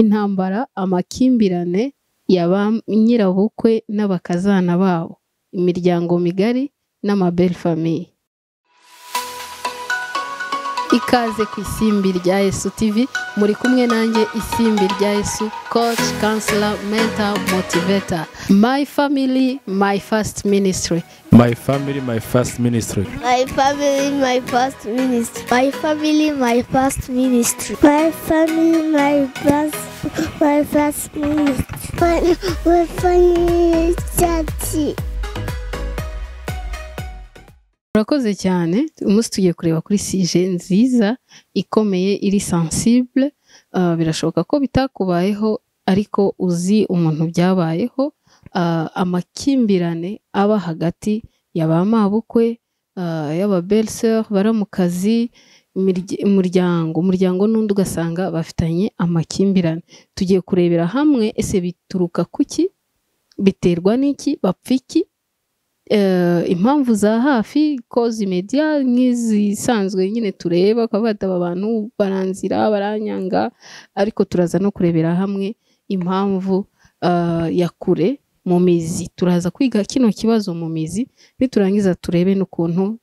intambara, amakimbirane ya ba nyirabukwe n'abakazana babo, imiryango migari n'amabelle famille. Ikaze ku isimbi rya Yesu TV, muri kumwe nanjye isimbi rya Yesu, coach, counselor, mentor, motivator. My family, my first ministry. My family, my first ministry. My family, my first ministry. My family, my first ministry. My family, my first, my first ministry. My, my family, church. murakoze cyane umunsi tugiye kureba kuri sije nziza ikomeye iri sensible birashoboka ko bitakubayeho ariko uzi umuntu byabayeho amakimbirane aba hagati ya ba mabukwe y'aba beriseri bari mu kazi umuryango umuryango n'undi ugasanga bafitanye amakimbirane tugiye kurebera hamwe ese bituruka kuki biterwa n'iki bapfa iki impamvu za hafi kozi mediya nk'izisanzwe nyine tureba akaba bataba abantu baranzira baranyanga ariko turaza no kurebera hamwe impamvu ya kure mu mizi turaza kwiga kino kibazo mu mizi niturangiza turebe n'ukuntu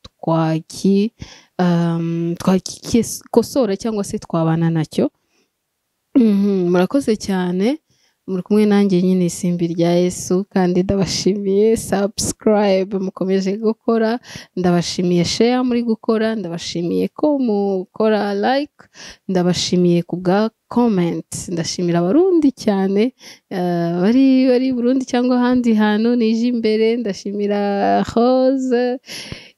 twakikosora cyangwa se twabana nacyo murakoze cyane muri kumwe nanjye nyine isimbi rya Yesu kandi ndabashimiye subscribe mukomeje gukora ndabashimiye share muri gukora ndabashimiye ko mukora like ndabashimiye ku bwa comment ndashimira abarundi cyane bari bari burundi cyangwa ahandi hantu nije imbere ndashimira hose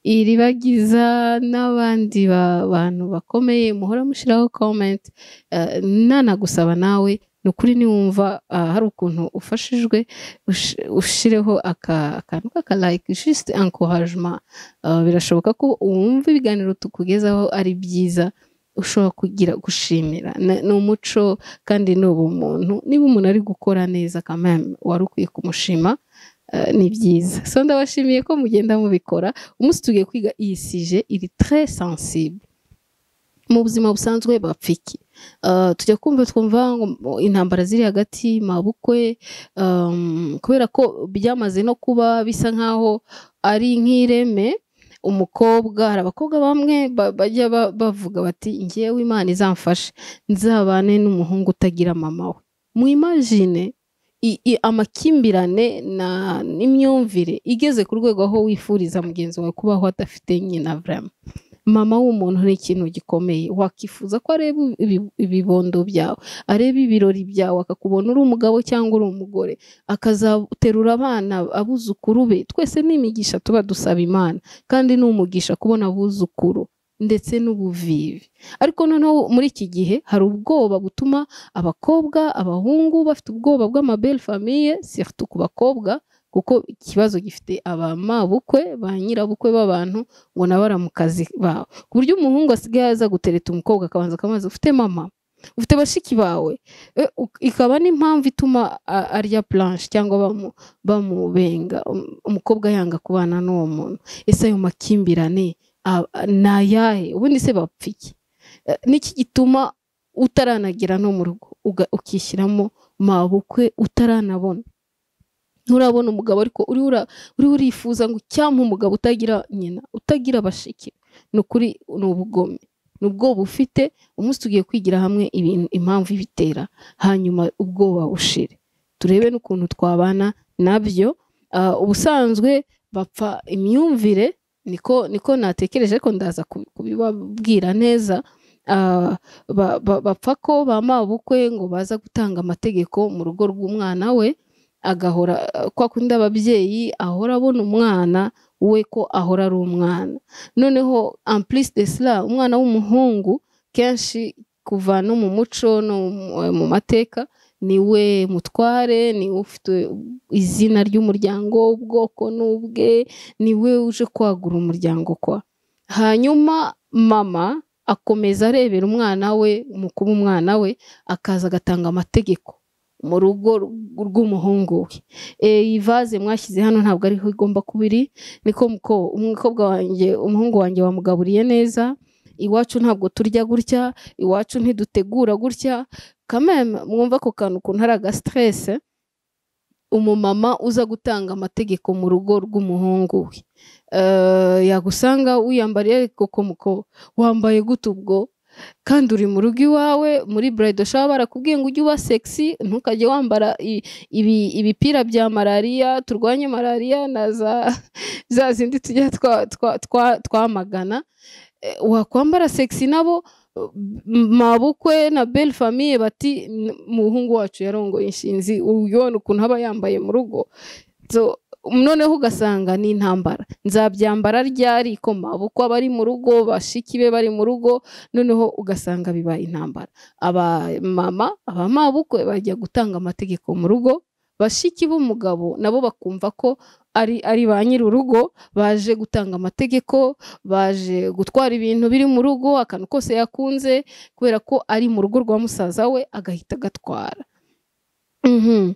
iribagiza n'abandi bantu bakomeye muhora mushyiraho comment nanagusaba nawe ni ukuri niwumva hari ukuntu ufashijwe ushireho akantu k'akalayike jisite ankorajima birashoboka ko wumva ibiganiro tukugezaho ari byiza ushobora kugira gushimira ni umuco kandi ni ubumuntu niba umuntu ari gukora neza kameme wari ukwiye kumushima ni byiza so ndabashimiye ko mugenda mubikora umunsi tugiye kwiga iyi sije iri tre sensible mu buzima busanzwe bapfa iki tujya kumva twumva intambara ziri hagati mabukwe kubera ko byamaze no kuba bisa nk'aho ari nk'ireme umukobwa hari abakobwa bamwe bajya bavuga bati ngewe imana izamfashe nzabane n'umuhungu utagira mama we mwimajine amakimbirane n'imyumvire igeze ku rwego aho wifuriza mugenzi wawe kubaho adafite nyina vrema mama w'umuntu ni ikintu gikomeye wakifuza ko areba ibibondo byawe areba ibirori byawe akakubona uri umugabo cyangwa uri umugore akazaterura abana abuzukuru be twese ni imigisha tuba dusaba imana kandi ni umugisha kubona abuzukuru ndetse n'ubuvivi ariko noneho muri iki gihe hari ubwoba butuma abakobwa abahungu bafite ubwoba bw'amabere famiye siritu ku bakobwa kuko ikibazo gifite abamabukwe ba nyirabukwe b'abantu ngo nabara mu kazi bawe ku buryo umuhungu asigaye aza gutereta umukobwa akabanza akamaze ufite mama ufite bashiki bawe ikaba n'impamvu ituma arya puranshe cyangwa bamubenga umukobwa yanga kubana n'uwo muntu ese ayo makimbirane ni ayahe ubundi se bapfa iki niki gituma utaranagera no mu rugo ukishyiramo mabukwe utaranabona nturabona umugabo ariko uriho urifuza ngo cyangwa umugabo utagira nyina utagira bashiki ni ukuri ni ubugome ni ubwoba ufite umunsi tugiye kwigira hamwe impamvu ibitera hanyuma ubwoba bushire turebe n'ukuntu twabana nabyo ubusanzwe bapfa imyumvire niko niko natekereje ko ndaza kubibabwira neza bapfa ko ba mabukwe ngo baza gutanga amategeko mu rugo rw'umwana we agahora kwa kundi ababyeyi ahora abona umwana we ko ahora ari umwana noneho ampulisi de sila umwana w'umuhungu kenshi kuva no mu muco no mu mateka niwe mutware niwe ufite izina ry'umuryango ubwoko n'ubwe niwe uje kwagura umuryango kwa hanyuma mama akomeza arebera umwana we mu kuba umwana we akaza agatanga amategeko mu rugo rw'umuhungu we ivaze mwashyize hano ntabwo ariho igomba kuba iri niko umukobwa wanjye umuhungu wanjye wamugaburiye neza iwacu ntabwo turya gutya iwacu ntidutegura gutya kameme mwumva ako kantu ukuntu ari agasiterese umumama uza gutanga amategeko mu rugo rw'umuhungu we Eh, yagusanga wiyambariye ariko komuko wambaye gute ubwo kandi uri mu rugo iwawe muri burayidi ushobora barakubwiye ngo ujye uba segisi ntukajye wambara i- ibi- ibipira bya malariya turwanye malariya na za za zindi tujya twa- twa- twa- twamagana Eh, wakwambara segisi nabo m- mabukwe na belle famille bati "N- umuhungu wacu yarongoye inshinzi ubona ukuntu aba yambaye mu rugo so noneho ugasanga ni intambara nzabyambara ryari ko mabukwe aba ari mu rugo bashiki be bari mu rugo noneho ugasanga biba intambara abamama abamabukwe bajya gutanga amategeko mu rugo bashiki b'umugabo nabo bakumva ko ari ari ba nyir'urugo baje gutanga amategeko baje gutwara ibintu biri mu rugo akantu kose yakunze kubera ko ari mu rugo rwa musaza we agahita agatwara Mhm.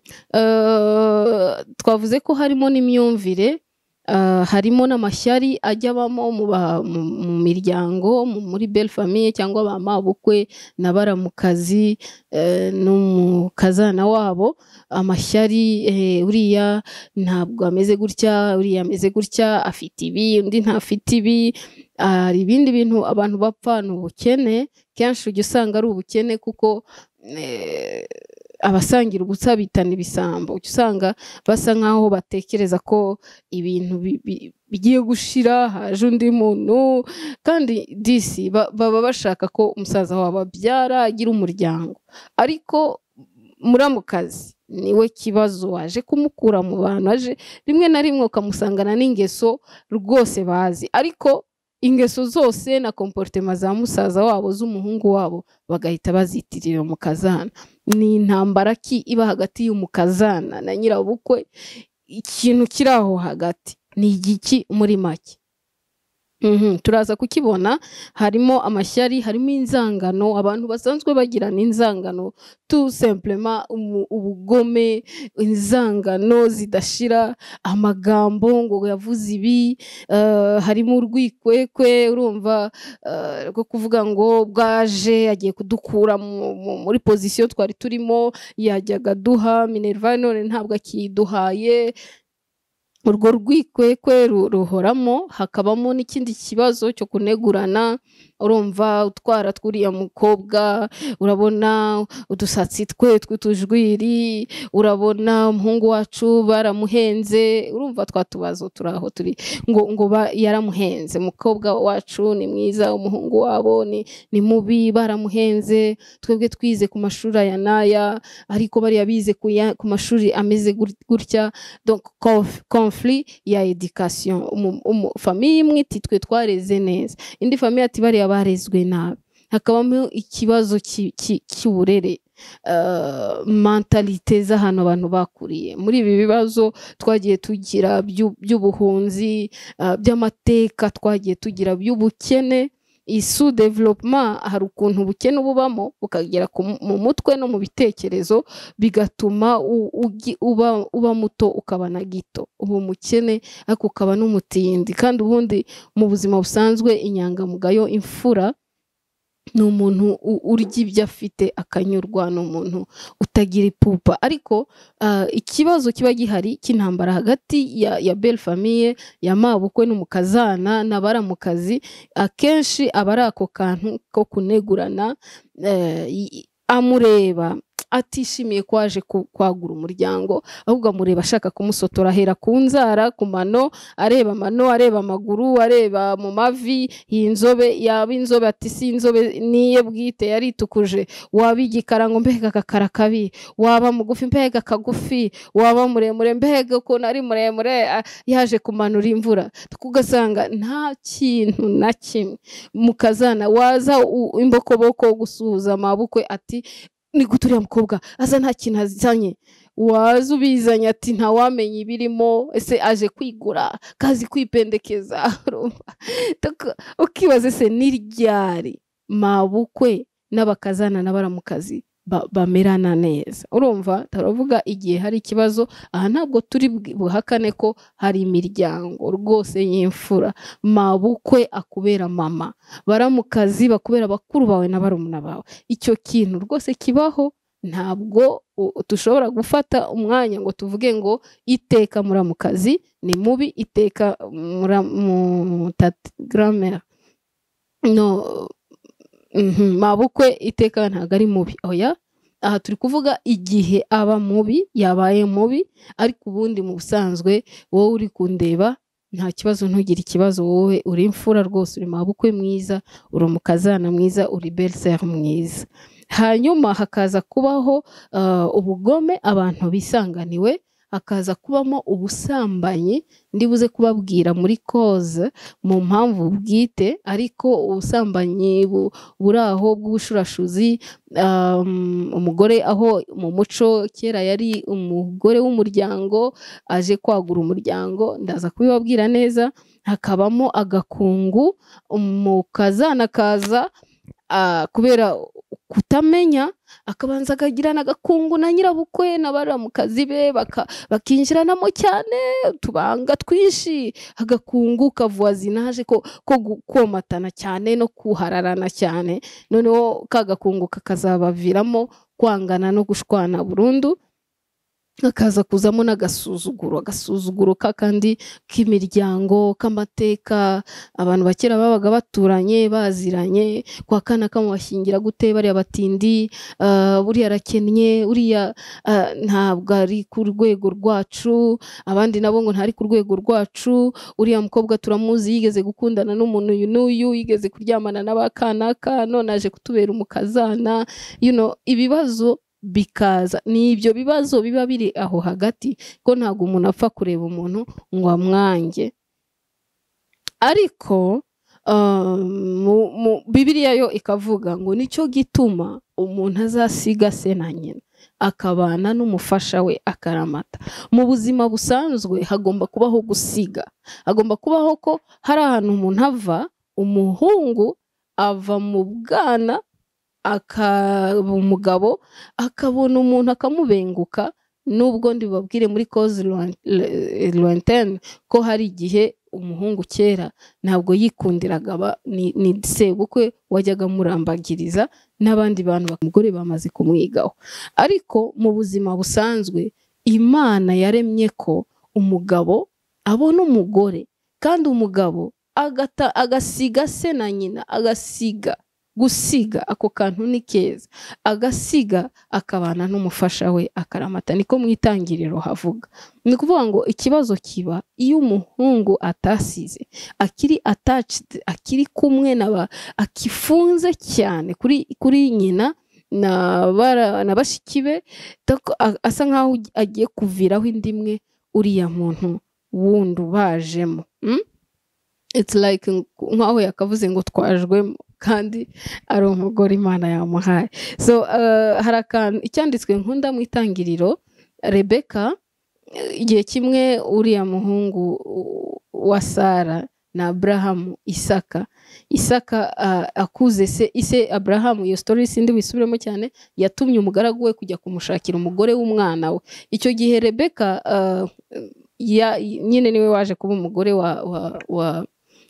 Eh, twavuze ko harimo n'imyumvire eh, harimo n'amashyari ajya abamo mu ba- mu- mu miryango mu- muri belle famille cyangwa ba mabukwe na baramukazi eh, n'umukazana wabo amashyari eh, uriya ntabwo ameze gutya uriya ameze gutya afite ibi undi ntafite ibi hari ibindi bintu abantu bapfa ni ubukene kenshi ujya usanga ari ubukene kuko eh, abasangira ubusa bitana ibisambo ujya usanga basa nkaho batekereza ko ibintu bi- bi- bigiye gushira haje undi muntu kandi disi ba- baba bashaka ko umusaza wabo abyara agira umuryango ariko muramukazi niwe kibazo waje kumukura mu bantu aje rimwe na rimwe ukamusangana n'ingeso rwose bazi ariko ingeso zose na komporutema za musaza wabo z'umuhungu wabo bagahita bazitirira mu kazana ni intambara ki iba hagati y'umukazana na nyirabukwe ikintu kiri aho hagati ni igiki muri make Mhm, turaza kukibona harimo amashyari harimo inzangano abantu basanzwe bagirana inzangano tu semplema umu- ubugome inzangano zidashira amagambo ngo yavuze ibi eh, harimo urwikwekwe urumva eh, rwo kuvuga ngo bwaje agiye kudukura mu- mu- muri pozisiyo twari turimo yajyaga aduha minerva none ntabwo akiduhaye urwo rwikwekwe ru- ruhoramo hakabamo n'ikindi kibazo cyo kunegurana urumva utwara tw'uriya mukobwa urabona udusatsi twe tw'utujwiri urabona umuhungu wacu baramuhenze urumva twa tubazo turi aho turi ngo ngo ba- yaramuhenze umukobwa wacu ni mwiza umuhungu wabo ni ni mubi baramuhenze twebwe twize ku mashuri aya n'aya ariko bariya bize ku ya- ku mashuri ameze gut- gutya donc conf- conflit ya education Umu- umu- famiye imwe iti twe twareze neza indi famiye ati bariya barezwe nabi hakabamo ikibazo ki- ki- cy'uburere eh, mentalite z'ahantu abantu bakuriye muri ibi bibazo twagiye tugira by'u- by'ubuhunzi eh, by'amateka twagiye tugira by'ubukene isu development hari ukuntu ubukene bubamo bukagera ku mu- mu mutwe no mu bitekerezo bigatuma u- ugi- uba, uba muto ukaba na gito uba umukene ariko ukaba n'umutindi kandi ubundi mu buzima busanzwe inyangamugayo imfura ni umuntu u- urya ibyo afite akanyurwa ni umuntu utagira ipupa ariko ah, ikibazo kiba gihari cy'intambara hagati ya, ya belle famille ya mabukwe n'umukazana n'abaramukazi akenshi aba ari ako kantu ko kunegurana eh, i- amureba atishimiye ko aje ku- kwagura umuryango ahubwo amureba ashaka kumusotora ahera ku nzara ku mano areba amano areba amaguru areba mu mavi iyi nzobe yaba inzobe ati si inzobe niye bwite yaritukuje waba igikara ngo mbega akakara kabi waba mugufi mbega kagufi waba muremure mbega ukuntu ari muremure ah, yaje kumanura imvura ugasanga nta kintu na kimwe mukazana waza u- imbokoboko gusuhuza amabukwe ati ni gute uriya mukobwa aza nta kintu azanye waza ubizanye ati ntawamenya ibirimo ese aje kwigura kazi kwipendekeza urumva? Donc, ukibaza ese ni ryari mabukwe n'abakazana n'abaramukazi ba- bamerana neza urumva turavuga igihe hari ikibazo aha ntabwo turi bwi- buhakane ko hari imiryango rwose y'imfura mabukwe akubera mama baramukazi bakubera bakuru bawe na barumuna bawe icyo kintu rwose kibaho ntabwo u- dushobora gufata umwanya ngo tuvuge ngo iteka muramukazi ni mubi iteka mutagramere no mhm, mabukwe iteka ntabwo ari mubi oya aha turi kuvuga igihe aba mubi yabaye mubi ariko ubundi mu busanzwe wowe uri kundeba nta kibazo ntugire ikibazo wowe uri imfura rwose uri mabukwe mwiza uri umukazana mwiza uri beriseri mwiza hanyuma hakaza kubaho ah, ubugome abantu bisanganiwe hakaza kubamo ubusambanyi ndibuze kubabwira muri koze mu mpamvu bwite ariko ubusambanyi bu- buri aho bw'ubushurashuzi um, umugore aho mu muco kera yari umugore w'umuryango aje kwagura umuryango ndaza kubibabwira neza hakabamo agakungu umukazana kaza ah, kubera kutamenya akabanza akagirana agakungu na nyirabukwe na baramukazi be baka- bakinjiranamo cyane utubanga twinshi agakungu kavuwazinaje ko, ko gu- komatana cyane no kuhararana cyane noneho ka gakungu kakazabaviramo kwangana no gushwana burundu hakaza kuzamo n'agasuzuguro agasuzuguro ka kandi k'imiryango k'amateka abantu bakera babaga baturanye baziranye kwa kana kamubashyingira gute bariya batindi ah, buriya arakennye uriya ah, ntabwo ari ku rwego rwacu abandi nabo ngo ntari ku rwego rwacu uriya mukobwa turamuzi yigeze gukundana n'umuntu uyu n'uyu yigeze kuryamana n'abakanaka none aje kutubera umukazana you know, ibibazo bikaza ni ibyo bibazo biba biri aho hagati ko ntabwo umuntu apfa kureba umuntu ngo amwange ariko ah, mu- mu- bibiriya yo ikavuga ngo nicyo gituma umuntu azasiga se na nyina akabana n'umufasha we akaramata mu buzima busanzwe hagomba kubaho gusiga hagomba kubaho ko hari ahantu umuntu ava umuhungu ava mu bwana akaba umugabo akabona umuntu akamubenguka nubwo ndibabwire muri koze lointaine ko hari igihe umuhungu kera ntabwo yikundiraga aba- ni- ni sebukwe wajyaga amurambagiriza n'abandi bantu umugore bamaze kumwigaho ariko mu buzima busanzwe imana yaremye ko umugabo abona umugore kandi umugabo agata- agasiga se na nyina agasiga gusiga ako kantu ni keza agasiga akabana n'umufasha we akaramata niko mu itangiriro havuga ni ukuvuga ngo ikibazo kiba iyo umuhungu atasize akiri attached akiri kumwe na ba akifunze cyane kuri kuri nyina na bara na bashiki be tako- a- asa nkaho agiye kuviraho indi imwe uriya muntu wundi ubajemo mm? it's like ng- nkaho yakavuze ngo twajwemo kandi ari umugore imana yamuhaye so uh, hari akantu icyanditswe nkunda mu itangiriro rebeka igihe kimwe uriya muhungu uh, wa sara na aburahamu isaka isaka uh, akuze se ise aburahamu iyo sitori sindi wisubiremo cyane yatumye umugaragu we kujya kumushakira umugore w'umwana we icyo gihe rebeka uh, ya- nyine niwe waje kuba umugore wa, wa, wa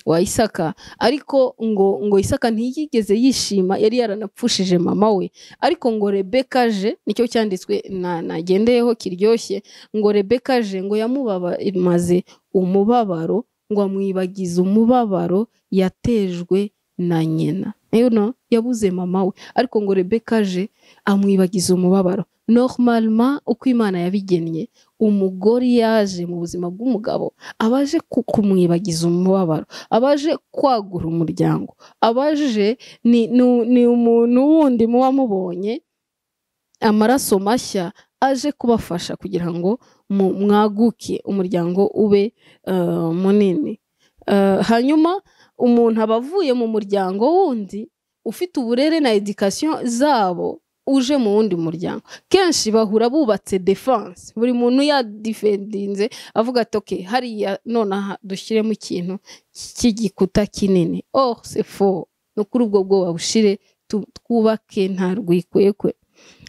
wa isaka ariko ngo ngo isaka ntiyigeze yishima yari yaranapfushije mama we ariko ngo rebeka aje nicyo cyanditswe na nagendeyeho kiryoshye ngo rebeka aje ngo yamubabamaze umubabaro ngo amwibagize umubabaro yatejwe na nyina You know, yabuze mama we ariko ngo rebeka aje amwibagiza umubabaro normalema uko imana yabigennye umugore yaje mu buzima bw'umugabo abaje kumwibagiza umubabaro abaje kwagura umuryango abaje ni, ni, ni umuntu wundi muba mubonye amaraso mashya aje kubafasha kugira ngo mu- mwaguke umuryango ube eh, munini Eh, hanyuma umuntu aba avuye mu muryango wundi ufite uburere na edikasiyo zabo uje mu wundi muryango kenshi bahura bubatse defense buri muntu yadifendinze avuga ati ok hariya nonaha dushyiremo ikintu cy'igikuta kinini oh c'est faux ni kuri ubwo bwoba bushire tu- twubake nta rwikwekwe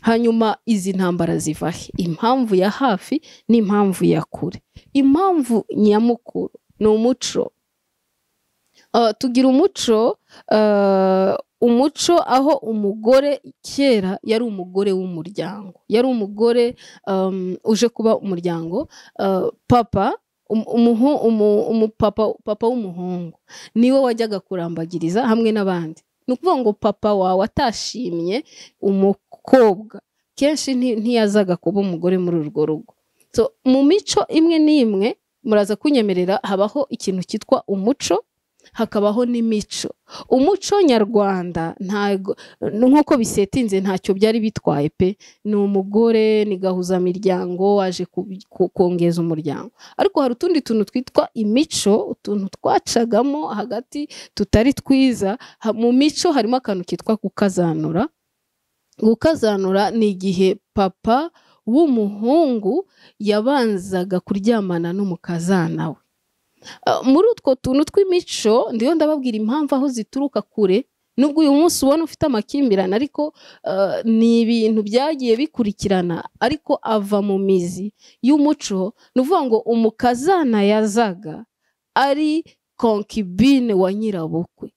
hanyuma izi ntambara ziva he impamvu ya hafi n'impamvu ya kure impamvu nyamukuru ni umuco Ah, tugira umuco ah, umuco aho umugore kera yari umugore w'umuryango yari umugore um, uje kuba umuryango uh, papa um- umuhu- umu- umupapa papa w'umuhungu niwe wajyaga kurambagiriza hamwe n'abandi ni ukuvuga ngo papa wawe atashimye umukobwa kenshi nti- ntiyazaga kuba umugore muri urwo rugo So, mu mico imwe n'imwe muraza kunyemerera habaho ikintu cyitwa umuco hakabaho n'imico umuco nyarwanda ntago nk'uko bisetinze ntacyo byari bitwaye pe ni umugore ni gahuzamiryango waje ku- ku- kongeza umuryango ariko hari utundi tuntu twitwa imico utuntu twacagamo hagati tutari twiza Ha- mu mico harimo akantu kitwa gukazanura gukazanura ni igihe papa w'umuhungu yabanzaga kuryamana n'umukazana we Uh, muri utwo tuntu tw'imico ndiyo ndababwira impamvu aho zituruka kure nubwo uyu munsi ubona ufite amakimbirane ariko uh, ni ibintu byagiye bikurikirana ariko ava mu mizi y'umuco ni ukuvuga ngo umukazana yazaga ari konkibine wa nyirabukwe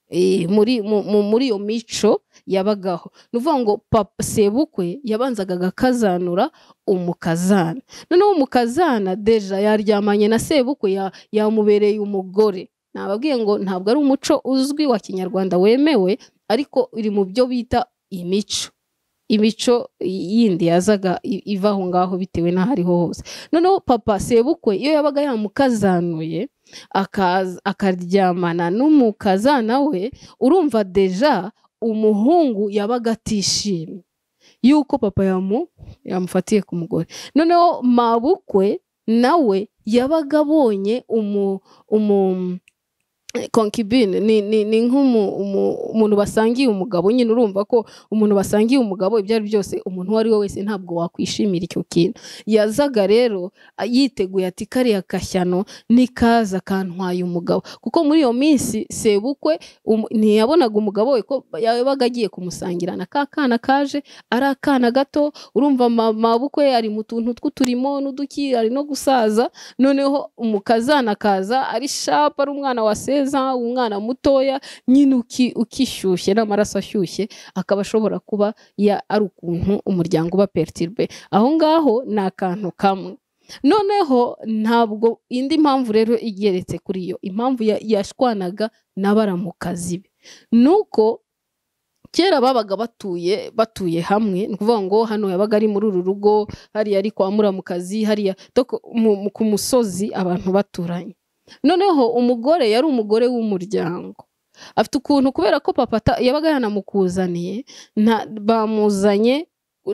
Eh, muri mu- mu- muri iyo mico yabagaho ni ukuvuga ngo papa sebukwe yabanzaga agakazanura umukazana noneho umukazana deja yaryamanye na sebukwe ya- yamubereye umugore nababwiye ngo ntabwo ari umuco uzwi wa kinyarwanda wemewe ariko iri mu byo bita imico imico yindi yazaga i- iva aho ngaho bitewe n'aho ariho hose noneho papa sebukwe iyo yabaga yamukazanuye akaza- akaryamana n'umukazana we urumva deja umuhungu yabaga atishimye yuko papa yamu yamufatiye ku mugore noneho mabukwe nawe yabaga abonye umu umu konkibine ni, ni, ni nk'umuntu basangiye umugabo nyine urumva ko umuntu basangiye umugabo ibyo ari byo byose umuntu uwo ari we wese ntabwo wakwishimira icyo kintu yazaga rero a- yiteguye ati kariya kashyano nikaza kantwaye umugabo kuko muri iyo minsi sebukwe um- ntiyabonaga umugabo we ko yabaga agiye kumusangirana ka kana kaje ari akana gato urumva ma- mabukwe ari mu tuntu tw'uturimo n'uduki ari no gusaza noneho umukazana akaza ari shapu ari umwana waseza umwana mutoya nyine uki- ukishyushye n'amaraso ashyushye akaba ashobora kuba ya- ari ukuntu umuryango uba pertiribe aho ngaho ni akantu kamwe noneho ntabwo indi mpamvu rero igeretse kuri iyo impamvu ya- yashwanaga n'abaramukazi be ni uko kera babaga batuye batuye hamwe ni ukuvuga ngo hano yabaga ari muri uru rugo hariya ari kwa muramukazi hariya doko- mu- mu- ku musozi abantu baturanye noneho umugore yari umugore w'umuryango afite ukuntu kubera ko papa ata- yabaga yanamukuzaniye nta- bamuzanye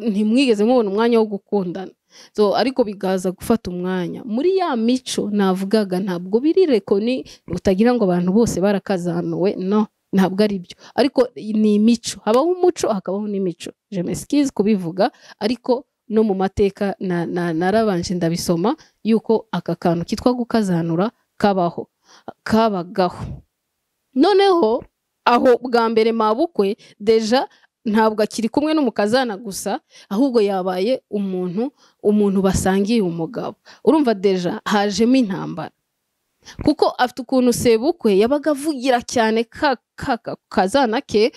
ntimwigeze mubona umwanya wo gukundana so, ariko bigaza gufata umwanya muri ya mico navugaga ntabwo biri rekoni utagira ngo abantu bose barakazanuwe no ntabwo ari byo ariko ni imico habaho umuco hakabaho n'imico jemesikizi kubivuga ariko no mu mateka na- na- narabanje ndabisoma yuko aka kantu kitwa gukazanura kabaho kabagaho noneho aho bwa mbere mabukwe deja ntabwo akiri kumwe n'umukazana gusa ahubwo yabaye umuntu umuntu basangiye umugabo urumva deja hajemo intambara kuko afite ukuntu sebukwe yabaga avugira cyane ka ka ka- kazana ke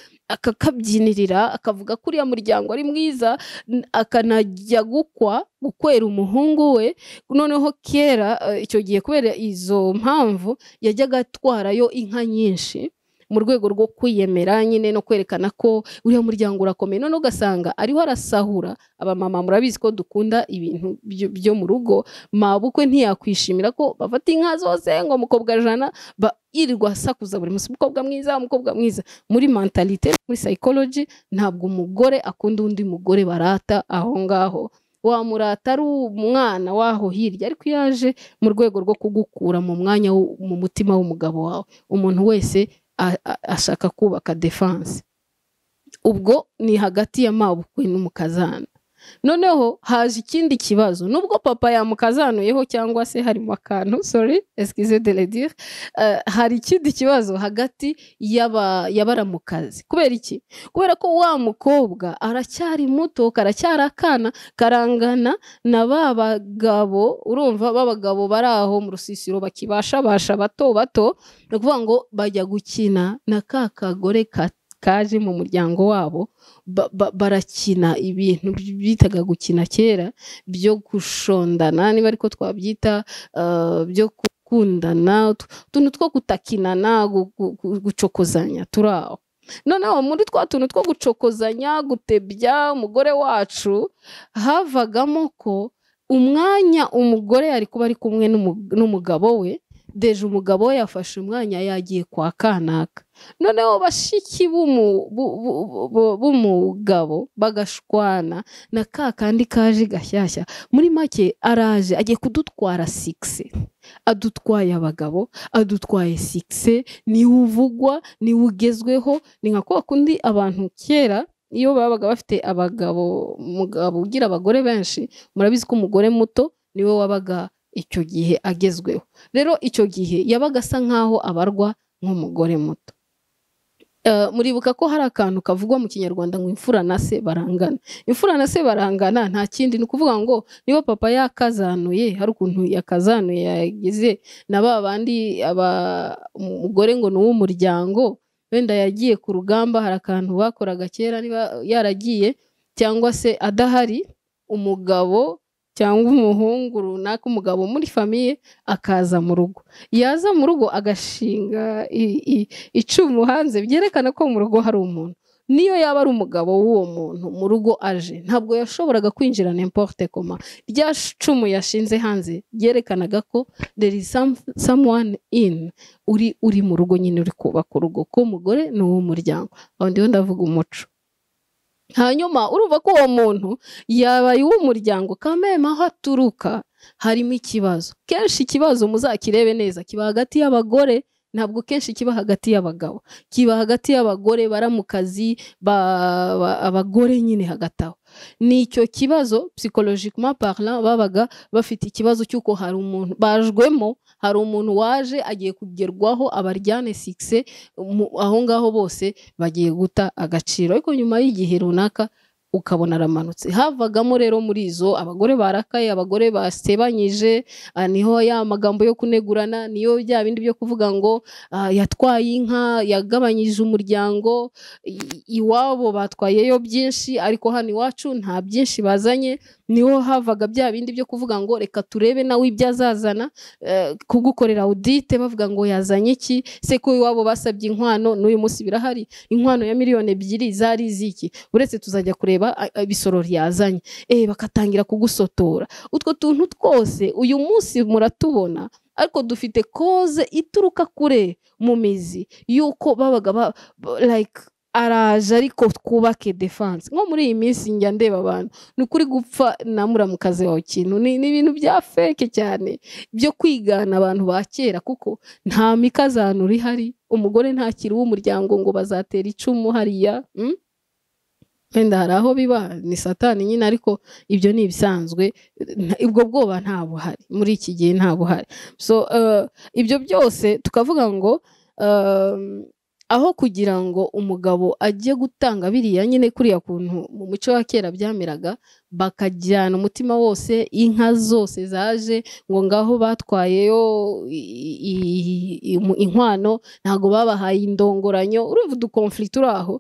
akakabyinirira akavuga ko uriya muryango ari mwiza n- akanajya gukwa gukwera umuhungu we noneho kera eh, icyo gihe kubera izo mpamvu yajyaga atwarayo inka nyinshi mu rwego rwo kwiyemera nyine no kwerekana ko uriya muryango urakomeye noneho ugasanga ariho arasahura abamama murabizi ko dukunda ibintu byo- byo mu rugo mabukwe ntiyakwishimira ko bafata inka zose ngo mukobwa jana ba- yirirwa asakuza buri munsi umukobwa mwiza umukobwa mwiza muri mentalite muri psychology ntabwo umugore akunda undi mugore barata aho ngaho wamurata ari umwana waho hirya ariko iyo aje mu rwego rwo kugukura mu mwanya wo- mu mutima w'umugabo wawe umuntu wese a- a- ashaka kubaka defense ubwo ni hagati ya mabukwe n'umukazana noneho haje ikindi kibazo nubwo papa yamukazanuyeho cyangwa se harimo akantu sorry excuse de le dire eh, hari ikindi kibazo hagati y'aba- y'abaramukazi kubera iki kubera ko wa mukobwa aracyari muto karacyari akana karangana na ba bagabo urumva ba bagabo bari aho mu rusisiro bakibashabasha bato bato ni ukuvuga ngo bajya gukina na ka kagore ka- kaje mu muryango wabo ba- ba- barakina ibintu bitaga gukina kera byo gushondana niba ariko twabyita ah, byo gukundana utu- utuntu two gutakinana gu- gu- gu- gucokozanya turi aho noneho muri twa tuntu two gucokozanya gutebya umugore wacu havagamo ko umwanya umugore yari kuba ari kumwe n'umu- n'umugabo we deje umugabo we yafashe umwanya yagiye kwa kanaka noneho bashiki b'umu- bu- bu- bu- bu- b'umugabo bagashwana na ka kandi kaje gashyashya muri make araje agiye kudutwara sigisi adutwaye abagabo adutwaye sigisi niwe uvugwa niwe ugezweho ni nka kwa kundi abantu kera iyo babaga bafite abagabo umugabo ugira abagore benshi murabizi ko umugore muto niwe wabaga icyo gihe agezweho rero icyo gihe yabaga asa nkaho abarwa nk'umugore muto Eh, muribuka ko hari akantu kavugwa mu kinyarwanda ngo imfura na se barangana imfura na se barangana nta kindi ni ukuvuga ngo niba papa yakazanuye hari ukuntu yakazanuye yagize na ba bandi aba- umugore ngo ni uw'umuryango wenda yagiye ku rugamba hari akantu bakoraga kera niba yaragiye cyangwa se adahari umugabo cyangwa umuhungu runaka umugabo muri famiye akaza mu rugo yaza mu rugo agashinga i- i- icumu hanze byerekana ko mu rugo hari umuntu niyo yaba ari umugabo w'uwo muntu mu rugo aje ntabwo yashoboraga kwinjira n'importe koma rya cumu yashinze hanze byerekanaga ko there is some, someone in uri uri mu rugo nyine uri kubaka urugo k'umugore ni uw'umuryango aho ndiho ndavuga umuco hanyuma urumva ko uwo muntu yabaye uw'umuryango kameme aho aturuka harimo ikibazo kenshi ikibazo muzakirebe neza kiba hagati y'abagore ntabwo kenshi kiba hagati y'abagabo kiba hagati y'abagore bara mu kazi ba- ba- abagore nyine hagati aho ni icyo kibazo psychologiquement parlant babaga bafite ikibazo cy'uko hari umuntu bajwemo hari umuntu waje agiye kugerwaho abaryane sikise mu- aho ngaho bose bagiye guta agaciro ariko nyuma y'igihe runaka ukabona aramanutse havagamo rero muri izo abagore barakaye abagore basebanyije ah, niho ya magambo yo kunegurana niyo bya bindi byo kuvuga ngo ah, yatwaye inka yagabanyije umuryango i- iwabo batwayeyo byinshi ariko hano iwacu nta byinshi bazanye niho havaga bya bindi byo kuvuga ngo reka turebe nawe ibyo azazana eh, kugukorera audite bavuga ngo yazanye iki se ko iwabo basabye inkwano n'uyu munsi birahari inkwano ya miliyoni ebyiri zari iziki uretse tuzajya kureba a- a- ibisoro ryazanye eh bakatangira kugusotora utwo tuntu twose uyu munsi muratubona ariko dufite koze ituruka kure mu mizi y'uko babaga ba, ba- like araje ariko twubake defense nko muri iyi minsi njya ndeba abantu ni ukuri gupfa na muramukazi wawe ikintu ni ni ibintu bya feke cyane byo kwigana abantu ba kera kuko nta mikazanura ihari umugore ntakiri uw'umuryango ngo bazatera icumu hariya mm? wenda hari aho biba ni satani nyine ariko ibyo ni ibisanzwe nta- ubwo bwoba nta buhari muri iki gihe nta buhari so eh, ibyo byose tukavuga ngo eh, aho kugira ngo umugabo ajye gutanga biriya nyine kuriya kuntu mu muco wa kera byameraga bakajyana umutima wose inka zose zaje ngo ngaho batwayeyo i- i- i- i- inkwano ntabwo babahaye indongoranyo urumva udukonflikt turi aho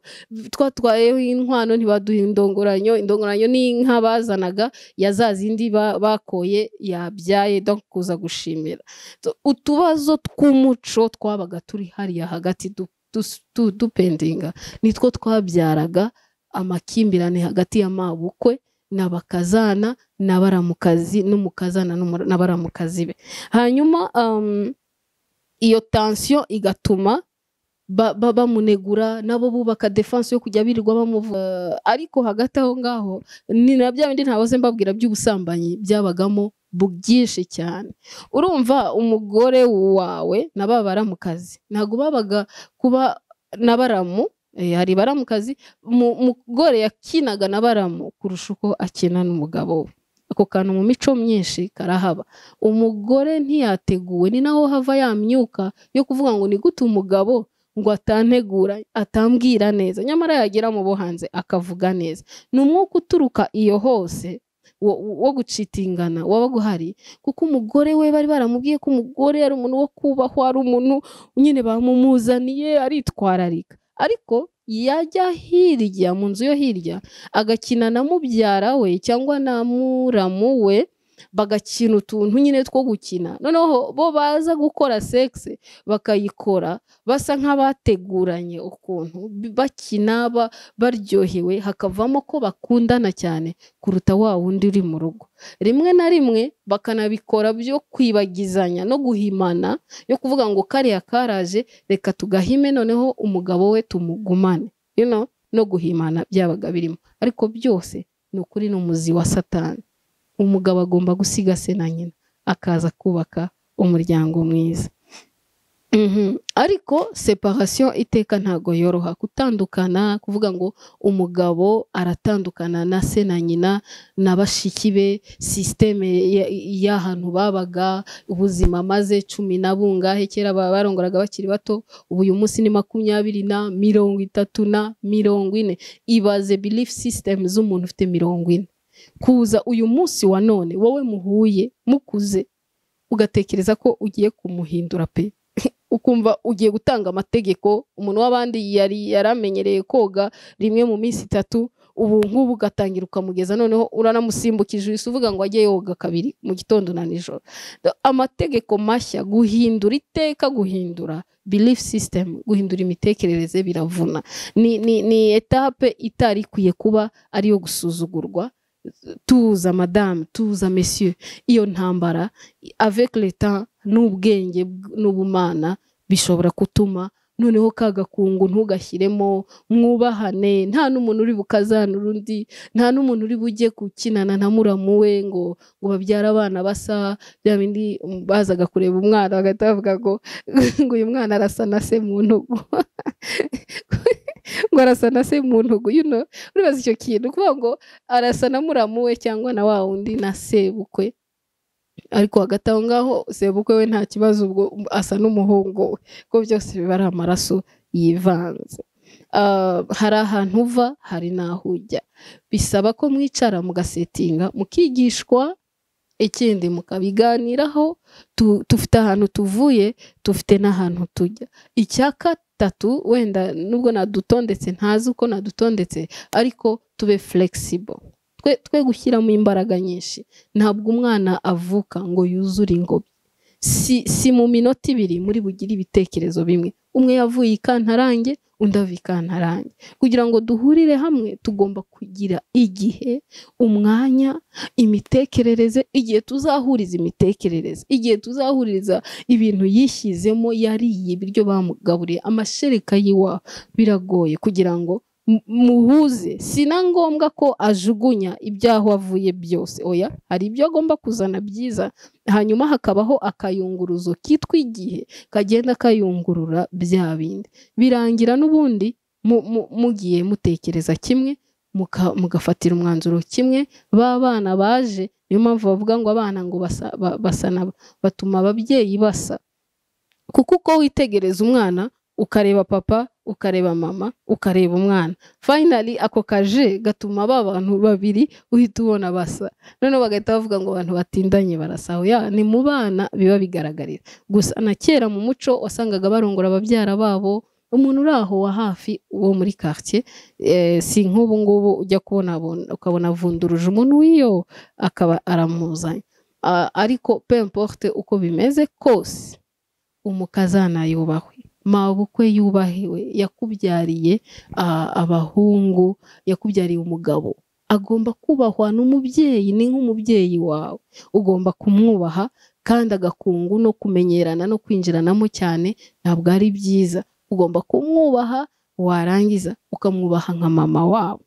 twatwayeho inkwano ntibaduha indongoranyo indongoranyo ni inka bazanaga ya za zindi ba- bakoye yabyaye donc kuza gushimira So, utubazo tw'umuco twabaga turi hariya hagati du- dus- du- dupendinga nitwo twabyaraga amakimbirane hagati y'amabukwe n'abakazana n'abaramukazi n'umukazana n'umura- n'abaramukazi be hanyuma um, iyo tension igatuma ba- ba- bamunegura nabo bubaka defense yo kujya birirwa bamuvuga ariko hagati aho ngaho ni na bya bindi ntabaze mbabwira by'ubusambanyi byabagamo bu- byinshi cyane urumva umugore wawe na ba baramukazi ntabwo babaga kuba na baramu eh, hari baramukazi mu- umugore yakinaga na baramu kurusha uko akina n'umugabo we ako kantu mu mico myinshi karahaba umugore ntiyateguwe ni naho hava ya myuka yo kuvuga ngo ni gute umugabo ngo atantegura atambwira neza nyamara yagera mu bo hanze akavuga neza ni umwuka uturuka iyo hose wo- wo gucitingana wabaga uhari kuko umugore we bari baramubwiye ko umugore ari umuntu wo kubahwa ari umuntu nyine bamumuzaniye aritwararika ariko yajya hirya mu nzu yo hirya agakina na mubyara we cyangwa na muramu we bagakina utuntu nyine two gukina noneho bo baza gukora sekisi bakayikora basa nk'abateguranye ukuntu bi- bakina ba- baryohewe hakavamo ko bakundana cyane kuruta wa wundi uri mu rugo rimwe na rimwe bakanabikora byo kwibagizanya no guhimana yo kuvuga ngo kariya karaje reka tugahime noneho umugabo we tumugumane you know, no guhimana byabaga birimo ariko byose ni ukuri n'umuzi wa satani umugabo agomba gusiga se na nyina akaza kubaka umuryango mwiza Mhm. ariko separation iteka ntago yoroha gutandukana kuvuga ngo umugabo aratandukana na se na nyina na bashiki be sisiteme y'ahantu babaga ubuzima maze cumi na bungahe kera ba- barongoraga bakiri bato ubu uyu munsi ni makumyabiri na mirongo itatu na mirongo ine ibaze belief system z'umuntu ufite mirongo ine kuza uyu munsi wa none wowe muhuye mukuze ugatekereza ko ugiye kumuhindura pe ukumva ugiye gutanga amategeko umuntu w'abandi yari yaramenyereye koga rimwe mu minsi itatu ubu nk'ubu ugatangira ukamugeza noneho uranamusimbukije uhise uvuga ngo ajye yoga kabiri mu gitondo na nijoro amategeko mashya guhindura iteka guhindura belief system guhindura imitekerereze biravuna ni, ni, ni etape itari ikwiye kuba ariyo gusuzugurwa tuza madamu tuza messieurs iyo ntambara avec le temps n'ubwenge bw- n'ubumana bishobora gutuma noneho ka gakungu ntugashyiremo mwubahane nta n'umuntu uri bukazanura undi nta n'umuntu uri bujye gukinana na muramu we ngo ngo babyare abana basa bya bindi um, bazaga kureba umwana bagahita bavuga ngo ngo uyu mwana arasa na se mu ntugu ngo arasa na se mu ntugu you know, uribaza icyo kintu kuvuga ngo arasa na muramu we cyangwa na wa wundi na sebukwe ariko hagati aho ngaho sebukwe we nta kibazo ubwo asa n'umuhungu we kuko byose biba ari amaraso yivanze Ah, hari ahantu uva hari n'aho ujya bisaba ko mwicara mugasetinga mukigishwa ikindi mukabiganiraho tu- dufite ahantu tuvuye dufite n'ahantu tujya icya gatatu wenda nubwo nadutondetse ntazi uko nadutondetse ariko tube flexible twe, twe gushyiramo imbaraga nyinshi ntabwo umwana avuka ngo yuzure ingobyi si, si mu minota ibiri muri bugire ibitekerezo bimwe umwe yavuye ikantarange undi ava ikantarange kugira ngo duhurire hamwe tugomba kugira igihe umwanya imitekerereze igihe tuzahuriza imitekerereze igihe tuzahuriza ibintu yishyizemo yariye ibiryo bamugaburiye amashereka yiwa biragoye kugira ngo mu- muhuze si na ngombwa ko ajugunya ibyaho avuye byose oya hari ibyo agomba kuzana byiza hanyuma hakabaho akayunguruzo kitwa igihe kagenda kayungurura bya bindi birangira n'ubundi mu- mu- mugiye mutekereza kimwe muka- mugafatira umwanzuro kimwe ba bana baje niyo mpamvu bavuga ngo abana ngo basa, ba- basa na batuma ababyeyi basa kuko uko witegereza umwana ukareba papa ukareba mama ukareba umwana finally ako kaje gatuma ba bantu babiri uhita ubona basa noneho bagahita bavuga ngo abantu batindanye barasa ya ni mu bana biba bigaragarira gusa na kera mu muco wasangaga barongora ababyara babo umuntu uri aho wa hafi wo muri quartier eh, si nk'ubu ngubu ujya kubona abona- ukabona avunduruje umuntu w'iyo akaba aramuzanye Ah, ariko peu importe uko bimeze kose umukazana yubahwe mabukwe yubahiwe yakubyariye ah, abahungu yakubyariye umugabo agomba kubahwa n'umubyeyi ni nk'umubyeyi wawe ugomba kumwubaha kandi agakungu no kumenyerana no kwinjiranamo cyane ntabwo ari byiza ugomba kumwubaha warangiza ukamwubaha nka mama wabo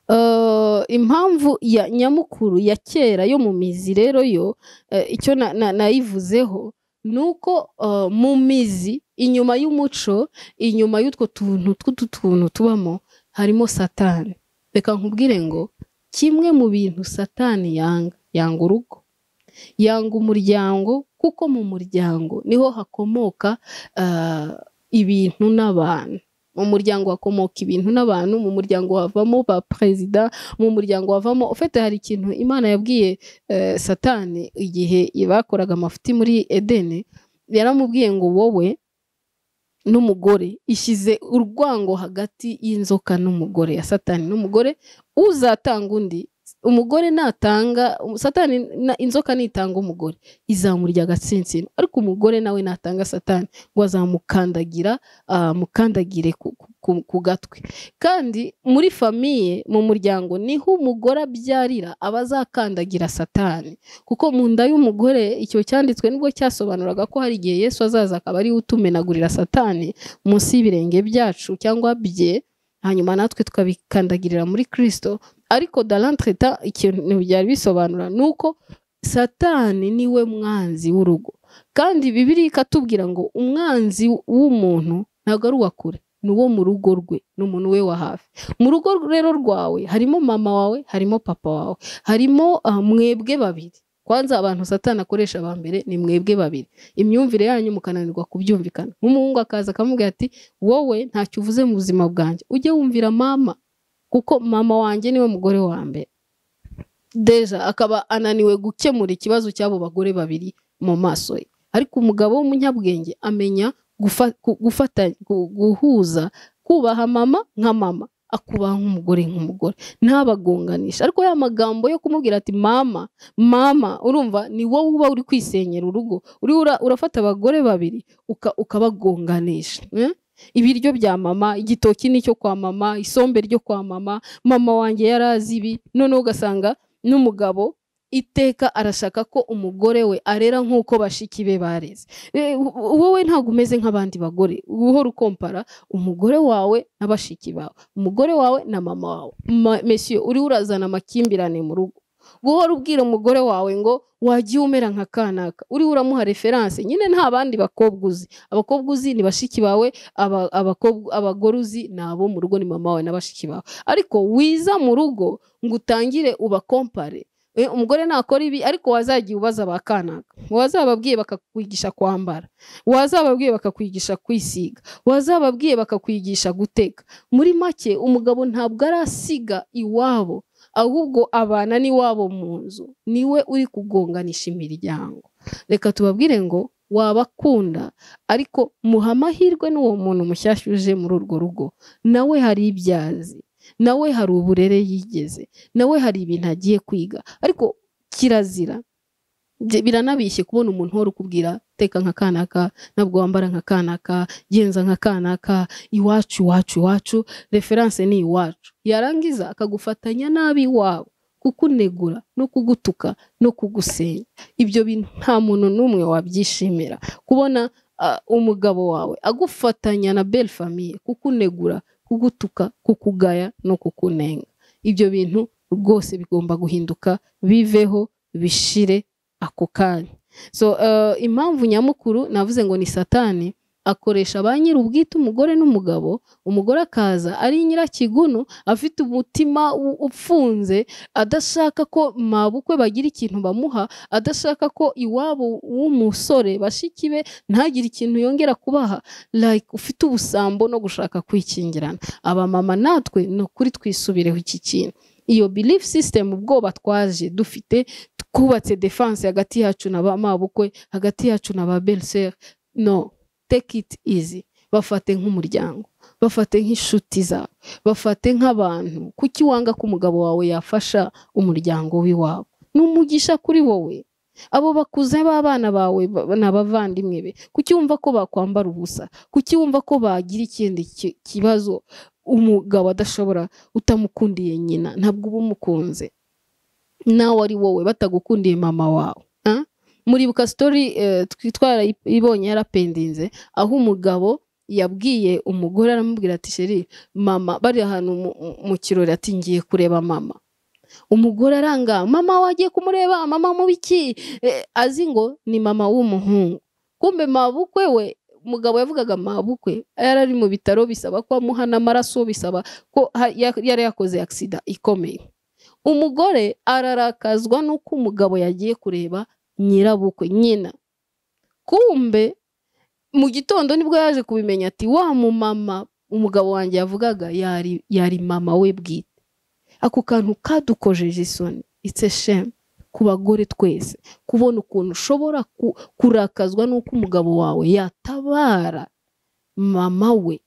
Eh, impamvu ya nyamukuru ya kera yo mu mizi rero yo eh, icyo na- na- nayivuzeho ni uko eh, mu mizi inyuma y'umuco inyuma y'utwo tuntu tw'utu tuntu tubamo harimo satani reka nkubwire ngo kimwe mu bintu satani yanga yanga urugo yanga umuryango kuko mu muryango niho hakomoka ah, ibintu n'abantu mu muryango hakomoka ibintu n'abantu mu muryango havamo ba perezida mu muryango havamo ufite hari ikintu imana yabwiye eh, satani igihe bakoraga amafuti muri edeni yaramubwiye ngo wowe n'umugore ishyize urwango hagati y'inzoka n'umugore ya satani n'umugore uzatanga undi umugore natanga satani na- inzoka nitanga umugore izamurya agatsinsino ariko umugore nawe natanga satani ngo azamukandagira ah, mukandagire ku, ku- ku, ku gatwe kandi muri famiye mu muryango niho umugore abyarira aba azakandagira satani kuko mu nda y'umugore icyo cyanditswe nibwo cyasobanuraga ko hari igihe yesu azaza akaba ariwe utumenagurira satani munsi y'ibirenge byacu cyangwa bye hanyuma natwe tukabikandagirira muri kirisito ariko darantreta ikintu byari bisobanura ni uko satani niwe mwanzi w'urugo kandi bibiri ikatubwira ngo umwanzi w'umuntu ntabwo ari uwa kure ni uwo mu rugo rwe ni umuntu we wa hafi mu rugo rero rwawe harimo mama wawe harimo papa wawe harimo ah, mwebwe babiri kwanza abantu satani akoresha aba mbere ni mwebwe babiri imyumvire yanyu mukananirwa kubyumvikana nk'umuhungu akaza akamubwira ati wowe ntacyo uvuze mu buzima bwanjye ujye wumvira mama kuko mama wanjye niwe mugore wa mbere deja akaba ananiwe gukemura ikibazo cy'abo bagore babiri mu maso ye ariko umugabo w'umunyabwenge amenya gufa- gu- gufata gu- guhuza kubaha mama nka mama akubaha nk'umugore nk'umugore ntabagonganisha ariko ya magambo yo kumubwira ati mama mama urumva ni wowe uba uri kwisenyera urugo uri ura- urafata abagore babiri uka- ukabagonganisha eh? ibiryo bya mama igitoki ni icyo kwa mama isombe ryo kwa mama mama wanjye yari azi ibi noneho ugasanga n'umugabo iteka arashaka ko umugore we arera nk'uko bashiki be bareze Eh, wo- wowe ntabwo umeze nk'abandi bagore uhora ukompara umugore wawe na bashiki bawe umugore wawe na mama wawe Ma- mesiyo uriho urazana amakimbirane mu rugo guhora ubwira umugore wawe ngo wagiye umera nka kanaka uriho uramuha referanse nyine nta bandi bakobwa uzi abakobwa uzi ni bashiki bawe aba- abakobwa abagore uzi ni abo mu rugo ni mama wawe na bashiki bawe ariko wiza mu rugo ngo utangire ubakompare Eh, umugore nakora ibi ariko wazagiye ubaza ba kanaka wazababwiye bakakwigisha kwambara wazababwiye bakakwigisha kwisiga wazababwiye bakakwigisha guteka muri make umugabo ntabwo arasiga iwabo ahubwo abana n'iwabo mu nzu niwe uri kugonganisha imiryango reka tubabwire ngo wabakunda ariko muha amahirwe n'uwo muntu mushyashya uje muri urwo rugo nawe hari ibyo azi nawe hari uburere yigeze nawe hari ibintu agiye kwiga ariko kirazira bye- biranabishye kubona umuntu uhora ukubwira teka nka kanaka ntabwo wambara nka kanaka genza nka kanaka iwacu iwacu iwacu referanse ni iwacu yarangiza akagufatanya nabi iwabo kukunegura no kugutuka no kugusenya ibyo bintu nta muntu n'umwe wabyishimira kubona ah, umugabo wawe agufatanya na belle famille kukunegura kugutuka kukugaya no kukunenga ibyo bintu rwose bigomba guhinduka biveho bishire ako kanya so eh, impamvu nyamukuru navuze ngo ni satani akoresha ba nyiri ubwite umugore n'umugabo umugore akaza ari nyirakiguno afite umutima u- upfunze adashaka ko mabukwe bagira ikintu bamuha adashaka ko iwabo w'umusore bashiki be ntagire ikintu yongera kubaha like ufite ubusambo no gushaka kwikingirana abamama natwe ni ukuri twisubireho iki kintu iyo belief system ubwoba twaje dufite twubatse defense hagati yacu na ba mabukwe hagati yacu na ba belle no take it easy bafate nk'umuryango bafate nk'inshuti zawe bafate nk'abantu kuki wanga ko umugabo wawe yafasha umuryango w'iwabo ni umugisha kuri wowe abo bakuze b'abana bawe ba- ni abavandimwe be kuki wumva ko bakwambara ubusa kuki wumva ko bagira ikindi ki- kibazo umugabo adashobora utamukundiye nyina ntabwo uba umukunze nawe ari wowe batagukundiye mama wawe Ah? muribuka sitori twitwara ibonye yarapendinze aho umugabo yabwiye umugore aramubwira ati sheri mama bari ahantu mu- mu- mu kirori ati ngiye kureba mama umugore aranga mama wagiye kumureba mama mubiki azi ngo ni mama w'umuhungu kumbe mabukwe we umugabo yavugaga mabukwe yari ari mu bitaro bisaba ko amuha n'amaraso bisaba ko ha- ya- yari yakoze agisida ikomeye umugore ararakazwa n'uko umugabo yagiye kureba nyirabukwe nyina kumbe mu gitondo nibwo yaje kubimenya ati wa mumama umugabo wanjye yavugaga yari yari mama we bwite ako kantu kadukojeje isoni it's a shame ku bagore twese kubona ukuntu ushobora ku- kurakazwa n'uko umugabo wawe yatabara mama we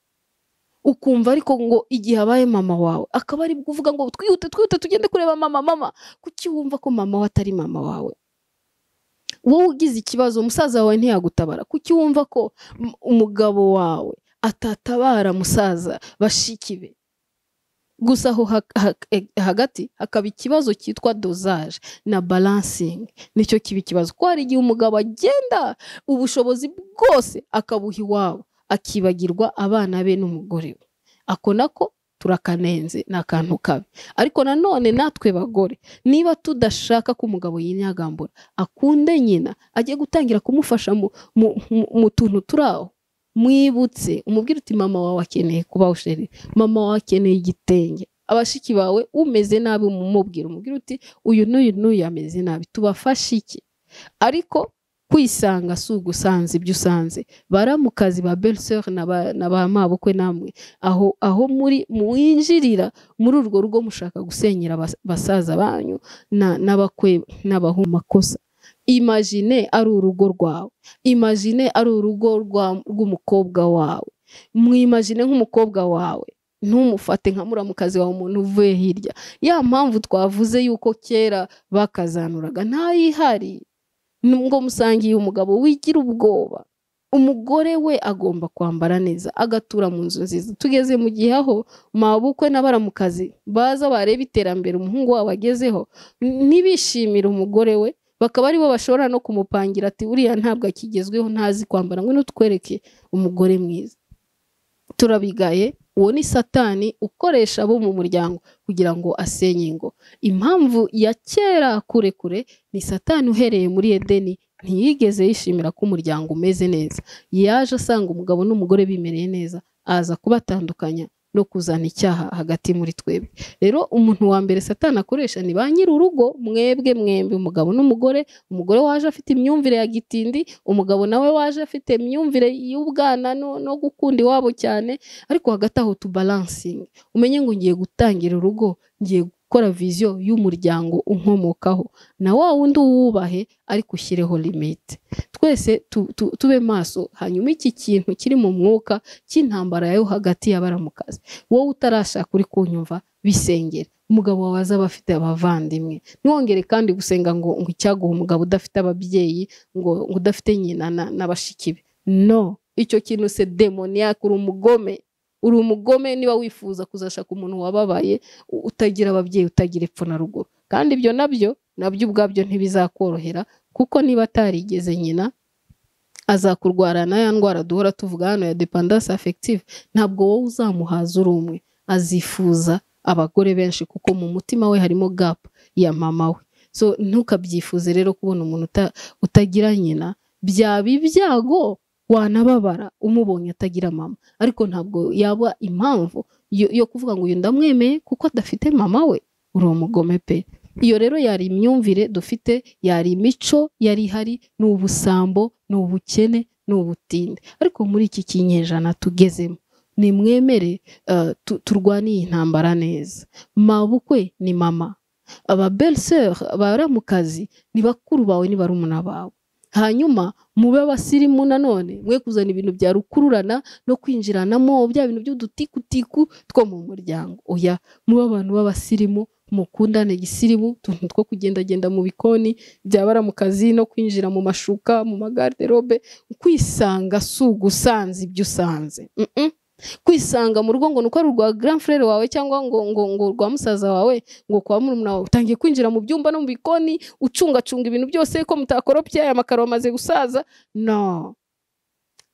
ukumva ariko ngo igihe abaye mama wawe akaba ari kuvuga ngo twihute twihute tugende kureba mama mama kuki wumva ko mama we atari mama wawe wowe ugize ikibazo umusaza wawe ntiyagutabara kuki wumva ko m- umugabo wawe atatabara musaza bashiki be gusa aho hak- hak- eh, hagati hakaba ikibazo cyitwa dozaje na balansingi nicyo kiba ikibazo ko hari igihe umugabo agenda ubushobozi bwose akabuha iwabo akibagirwa abana be n'umugore we ako nako turakanenze ni akantu kabi ariko nanone natwe bagore niba tudashaka ko umugabo yinyagambura akunde nyina agiye gutangira kumufasha mu, mu, mu, mu tuntu turi aho mwibutse umubwire uti mama wawe akeneye kuba usheri mama wawe akeneye igitenge abashiki bawe umeze nabi umumubwira umubwire uti uyu n'uyu n'uyu ameze nabi tubafashe iki ariko kwisanga si ugusanze ibyo usanze baramukazi ba beliseri na ba na ba mabukwe namwe aho aho muri mwinjirira muri urwo rugo mushaka gusenyera bas- basaza banyu na- n'abakwe n'abahumakosa imagine ari urugo rwawe imagine ari urugo rwa- rw'umukobwa wawe mwimagine nk'umukobwa wawe ntumufate nka muramukazi wawe umuntu uvuye hirya ya mpamvu twavuze yuko kera bakazanuraga ntayihari ngo musangiye umugabo wigira ubwoba umugore we agomba kwambara neza agatura mu nzu nziza tugeze mu gihe aho mabukwe n'abaramukazi baza bareba iterambere umuhungu wabo agezeho n- ntibishimire umugore we bakaba aribo bashobora no kumupangira ati uriya ntabwo akigezweho ntazi kwambara ngo n'utwereke umugore mwiza turabigaye uwo ni satani ukoresha abo mu muryango kugira ngo asenye ingo impamvu ya kera kure kure ni satani uhereye muri edeni ntiyigeze yishimira ko umuryango umeze neza yaje asanga umugabo n'umugore bimereye neza aza kubatandukanya no kuzana icyaha hagati muri twebwe rero umuntu wa mbere satani akoresha ni ba nyiri urugo mwebwe mwembi umugabo n'umugore umugore waje afite imyumvire ya gitindi umugabo nawe waje afite imyumvire y'ubwana no, no gukunda iwabo cyane ariko hagati aho tubalansinge umenye ngo ngiye gutangira urugo ngiye gukora viziyo y'umuryango unkomokaho na wa wundi uwubahe ariko ushyireho limite twese tu- tu- tube maso hanyuma iki kintu kiri mu mwuka cy'intambara yo hagati y'abaramukazi wowe utarashaka uri kunyumva bisengere umugabo wawe azaba afite abavandimwe ntiwongere kandi gusenga ngo ngo icyaguha umugabo udafite ababyeyi ngo ngo udafite nyina na, na bashiki be no icyo kintu se demoniyake uri umugome uri umugome niba wifuza kuzashaka umuntu wababaye u- utagira ababyeyi utagira epfo na ruguru kandi ibyo nabyo nabyo ubwabyo ntibizakorohera kuko niba atarigeze nyina azakurwarana ya ndwara duhora tuvuga hano ya dependance affective ntabwo wowe uzamuhaza uri umwe azifuza abagore benshi kuko mu mutima we harimo gap ya mama we so ntukabyifuze rero kubona umuntu uta- utagira nyina byaba ibyago wanababara umubonye atagira mama ariko ntabwo yaba impamvu yo, yo kuvuga ngo uyu ndamwemeye kuko adafite mama we uri umugome pe iyo rero yari imyumvire dufite yari imico yari ihari ni ubusambo ni ubukene ni ubutinde ariko muri iki kinyejana tugezemo nimwemere eh, tu- turwane iyi ntambara neza mabukwe ni mama aba beliseri abaramukazi ni bakuru bawe ni barumuna bawe hanyuma mube abasirimu nanone mwe kuzana ibintu bya rukururana no kwinjiranamo bya bintu by'udutikutiku two mu muryango oya mube abantu b'abasirimu mukundane gisirimu utuntu two kugendagenda mu bikoni byabara mu kazi no kwinjira mu mashuka mu magarderobe kwisanga si ugusanze ibyo usanze Mm-mm. kwisanga mu rugo ngo ni uko ari urwa grand frere wawe cyangwa ngo ngo ngo urwa musaza wawe ngo kwa murumuna wawe utangiye kwinjira mu byumba no mu bikoni ucungacunga ibintu byose ko mutakoropye aya makaro amaze gusaza no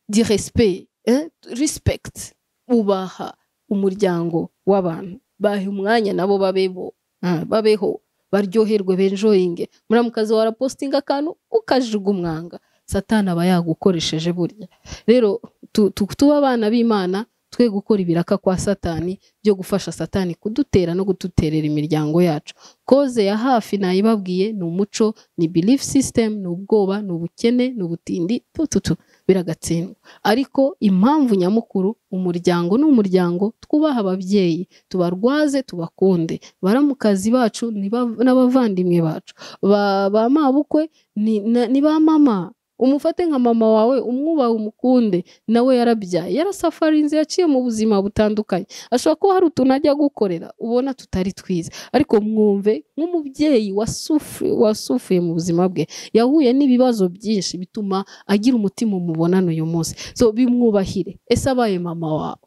di respect eh? respect ubaha umuryango w'abantu bahe umwanya nabo babebo Ah, babeho baryoherwe benjoyinge muramukazi wa rapositinga akantu ukajuga umwanga satani aba yagukoresheje burya rero tu- tu- tuba abana b'imana twe gukora ibiraka kwa satani byo gufasha satani kudutera no gututerera imiryango yacu koze ya hafi nayibabwiye ni umuco ni belief system ni ubwoba ni ubukene ni ubutindi tututu biragatsindwa ariko impamvu nyamukuru umuryango ni umuryango twubaha ababyeyi tubarwaze tubakunde baramukazi bacu ni ba- n'abavandimwe bacu ba ba mabukwe ni na- ni ba mama umufate nka mama wawe umwubahe umukunde nawe yarabyaye yarasafarinze yaciye mu buzima butandukanye ashobora kuba hari utuntu ajya gukorera ubona tutari twiza ariko mwumve nk'umubyeyi wasufu- wasufuye mu buzima bwe yahuye n'ibibazo byinshi bituma agira umutima umubonana uyu munsi so bimwubahire ese abaye mama wawe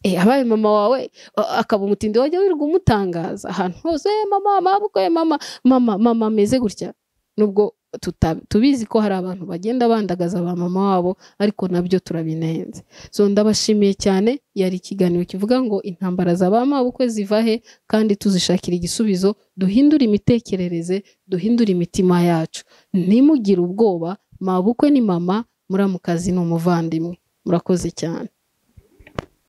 Eh, abaye mama wawe a- akaba umutindi wajya wirirwa umutangaza ahantu hose "Eh, mama mabukwe mama mama mama ameze gutya nubwo tuta- tubizi ko hari abantu bagenda bandagaza ba mama wabo ariko nabyo turabinenze so ndabashimiye cyane yari ikiganiro kivuga ngo intambara za ba mabukwe ziva he kandi tuzishakira igisubizo duhindure imitekerereze duhindure imitima yacu ntimugire ubwoba mabukwe ni mama muramukazi ni umuvandimwe murakoze cyane